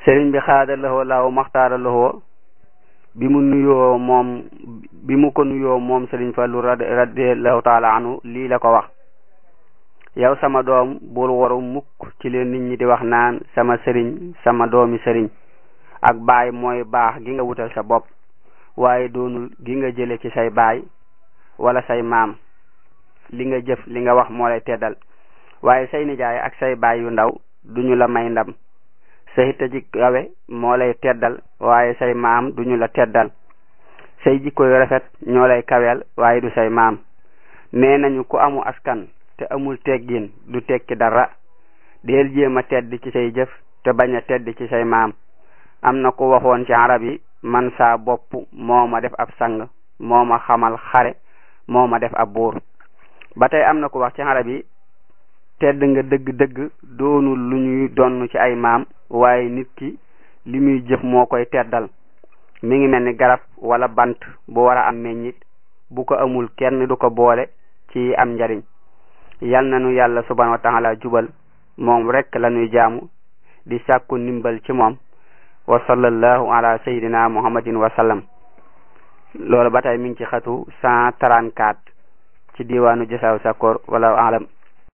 sëriñ bi xaada laxoo laaw maxtaara laxoo bi mu nuyoo moom bi mu ko nuyoo moom sëriñ Fallu radiallahu taala anhu lii la ko wax yow sama doom bul waru mukk ci leen nit ñi di wax naan sama sëriñ sama doomi sëriñ ak baay mooy baax gi nga wutal sa bopp waaye doonul gi nga jële ci say baay wala say maam li nga jëf li nga wax moo lay teddal waaye say nijaay ak say baay yu ndaw duñu la may ndam say tëji kawe moo lay teddal waaye say maam duñu la teddal say jikko yu rafet ñoo lay kaweel waaye du say maam nee nañu ku amu askan te amul teggin du tekki dara deel jéem a tedd ci say jëf te bañ a tedd ci say maam am na ku waxoon ci arab yi man saa bopp moo ma def ab sang moo ma xamal xare moo ma def ab buur ba tey am na ku wax ci arab yi tedd nga dëgg-dëgg doonul lu ñuy donn ci ay maam waaye nit ki li muy jëf moo koy teddal mi ngi mel ni garab wala bant bu war a am meññit bu ko amul kenn du ko boole ci am njariñ yal na nu yàlla subhanahu wa taala jubal moom rek la ñuy jaamu di sàkku ndimbal ci moom wa sallallahu ala sayidina muhammadin wa sallam loolu ba tey mi ngi ci xatu cent trente-quatre ci diwaanu jasaaw sakkoor wala alam